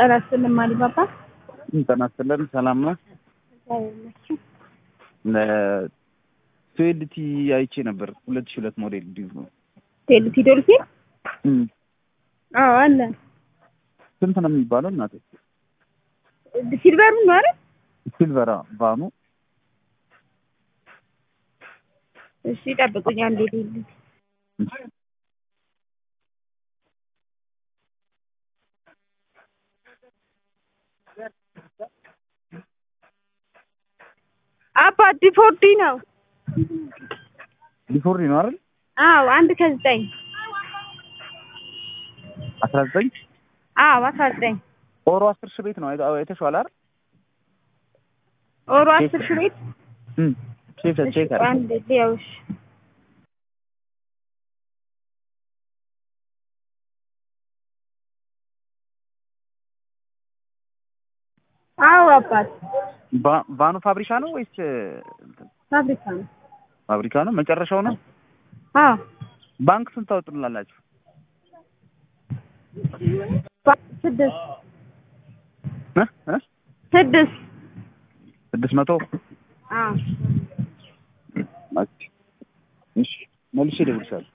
ጤና ይስጥልኝ ማሊባባ። ጤና ይስጥልን። ሰላም ነው። ቱዌልቲ አይቼ ነበር። ሁለት ሺህ ሁለት ሞዴል እንዲሁ ነው። ቴልቲ ዶልፊን እም፣ አዎ አለ። ስንት ነው የሚባለው እናቴ? ሲልቨሩ ነው አይደል? ሲልቨራ ቫኑ እሺ ጠብቁኝ አንዴ ልሂድ። አባት ዲፎርዲ ነው። ሊፎርዲ ነው አይደል? አዎ አንድ ከዘጠኝ አስራ ዘጠኝ አዎ አስራ ዘጠኝ ኦሮ አስር ሺህ ቤት ነው አይተ- አይተሽዋል አይደል? ኦሮ አስር ሺህ ቤት እም፣ ቼክ እሺ ቼክ አድርጊ። አንድ ሊያውሽ አዎ አባት ቫ- ቫኑ ፋብሪካ ነው ወይስ እንትን? ፋብሪካ ነው። ፋብሪካ ነው? መጨረሻው ነው? አዎ ባንክ ስንት ታወጡላላችሁ? ባ- ስድስት እ እ ስድስት ስድስት መቶ አዎ እሺ፣ መልሼ እደውልልሻለሁ።